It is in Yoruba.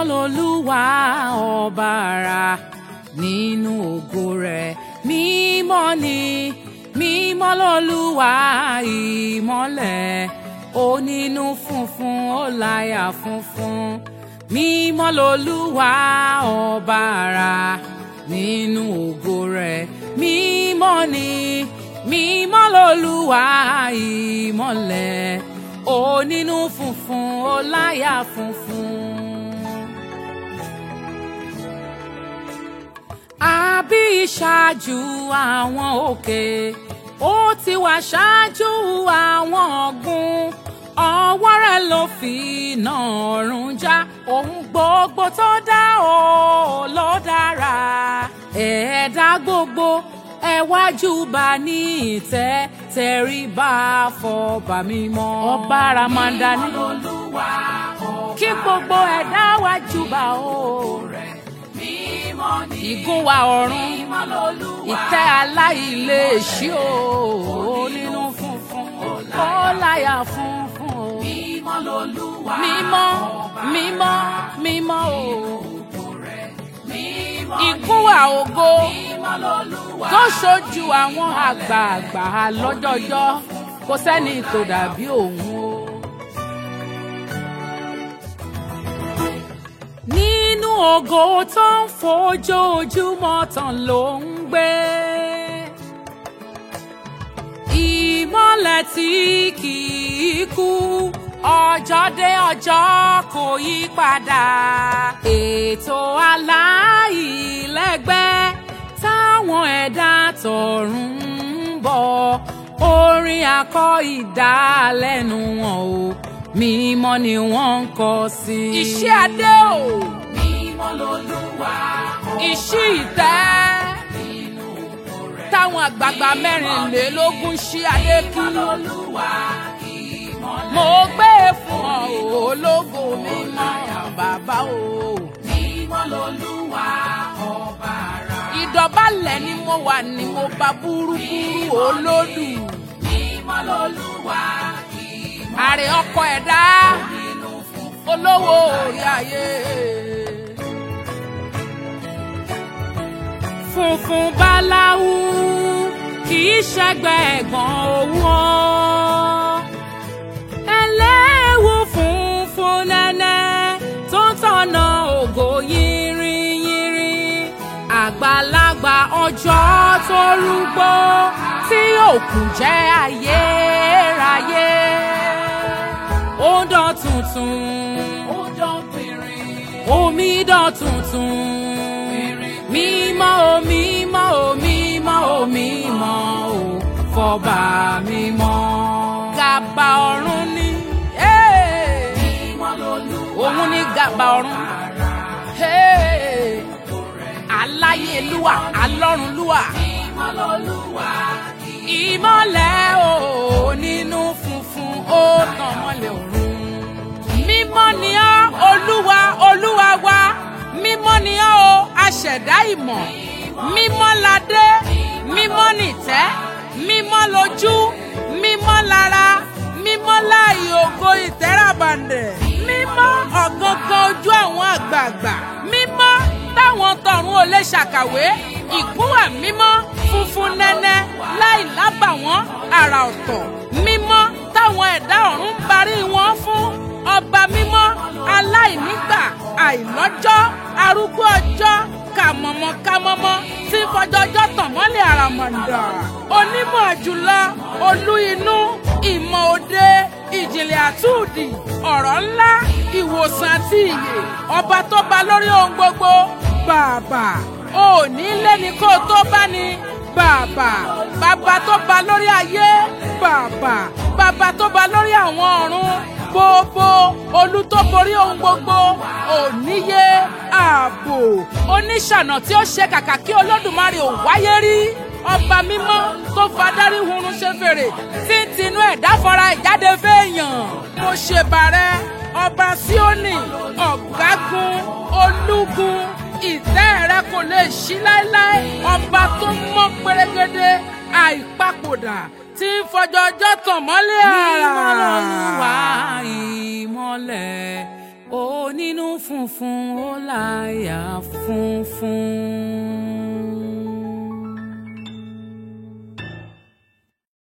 lolúwa ọba ara nínú ògo rẹ̀ mímọ́ ni mímọ́ lolúwa ìmọ́lẹ̀ onínú funfun ó láyà funfun mímọ́ lolúwa ọba ara nínú ògo rẹ̀ mímọ́ ni mímọ́ lolúwa ìmọ́lẹ̀ onínú funfun ó láyà funfun. àbí ìṣáájú àwọn òkè ó ti wà ṣáájú àwọn ọ̀gbun ọwọ́ rẹ̀ ló fi iná ọ̀run já ohun gbogbo tó dá o ló dára ẹ̀ẹ́dá gbogbo ẹ wá júbà ní ìtẹ́ tẹríba fọba mímọ́ ọba ramanda ní kí gbogbo ẹ̀dá wá júbà o ìgún wa ọ̀run ìtẹ́ aláìléèṣí o nínú funfun ó láyà funfun o mímọ́ mímọ́ mímọ́ o ìgún wa ògo tó ṣojú àwọn àgbààgbà lọ́jọ́jọ́ kò sẹ́ni tó dàbí òun o. nínú ògo tó ń fojoojúmọ́ tàn ló ń gbé. ìmọ́lẹ̀ tí kì í kú ọjọ́ dé ọjọ́ kò yí padà. ètò aláìlẹ́gbẹ́ táwọn ẹ̀dá tọ̀run ń bọ̀ orin akọ ìdálẹ́nu wọn o mímọ́ ni wọ́n ń kọ sí. iṣẹ́ adé o. mímọ́ lolúwa iṣí ìtẹ́. táwọn àgbààgbà mẹ́rìnlélógún ṣí adé kí. mímọ́ lolúwa ìmọ́lẹ̀ mo gbé e fún ọ o, ológo mímọ́ bàbá o. mímọ́ lolúwa ọba ara ìdọ̀bálẹ̀ ni mo wà ní mo bá búrúburú olódù. mímọ́ lolúwa ìmọ́lẹ̀ àrè ọkọ ẹ̀dá nínú funfun olówó orí ayé. funfun báláwú kì í ṣẹgbẹ́ ẹ̀gbọ́n owó ọ́. ẹlẹ́wù funfun nẹ́nẹ́ tó ń tọ̀nà ògo yìnrìnyìnrì. àgbàlagbà ọjọ́ tó rúgbó tí òkú jẹ́ ayérayé. ó dán tuntun ó dán pìnrin omi dán tuntun mímọ́ o mímọ́ o mímọ́ o mímọ́ o fọba mímọ́. gàbà ọ̀run ni eh, mímọ́ lolúwa òun ni gàbà ọ̀run ara eh, aláyélúwà alọ́runlúwà mímọ́ lolúwa ìmọ́lẹ̀ o nínú funfun ó tàn mọ́lẹ̀ ọ̀run. mímọ́ ni ọ́ olúwa olúwa wa mímọ́ ni ọ́ o aṣẹ̀dá ìmọ̀ mímọ́ ládé mímọ́ nìtẹ́ mímọ́ lójú mímọ́ lára mímọ́ láàyè ògo ìtẹ́ràbàǹdẹ̀ mímọ́ ọ̀gangan ojú àwọn àgbààgbà mímọ́ táwọn tọ̀run ò lè ṣàkàwé ìgúnwà mímọ́ funfun nẹ́nẹ́ láì lábàwọ́n àrà ọ̀tọ̀ mímọ́ táwọn ẹ̀dá ọ̀run ń barí wọn fún ọba mímọ́ aláìnígbà àìlọ́jọ́ arúgbó ọjọ́ kàmọ̀mọ́ kàmọ́mọ́ tí ń fọjọ́jọ́ tàn mọ́lẹ̀ àràmọ̀ǹdà onímọ̀ jùlọ olú inú ìmọ̀ òde ìjìnlẹ̀ àtúndì ọ̀rọ̀ ńlá ìwòsàn àti ìyè ọba tó ba lórí ohun gbogbo bàbà òní lẹ́ni kó o tó bá ní bàbà bàbá tó ba lórí ayé bàbà bàbá tó ba lórí àwọn ọ̀run gbogbo olú tó borí ohun gbogbo òníye ààbò oníṣànà tí ó ṣe kàkà kí olódùmarè ò wáyé rí ọba mímọ́ tó fadarí hurun ṣe fèrè tí ń tinú ẹ̀dá fọra ìjáde fẹ́ẹ̀yàn mo ṣèbàrẹ́ ọba síónì ọ̀gágun olúgun ìtẹ́ rẹ kò lè ṣí láéláé ọba tó mọ́ pérégedé àìpapòdà tí ń fọjọ́jọ́ tàn mọ́lẹ̀ àrà. Mímọ́ lolúwa ìmọ́lẹ̀ onínú fún funfun ó láyà funfun.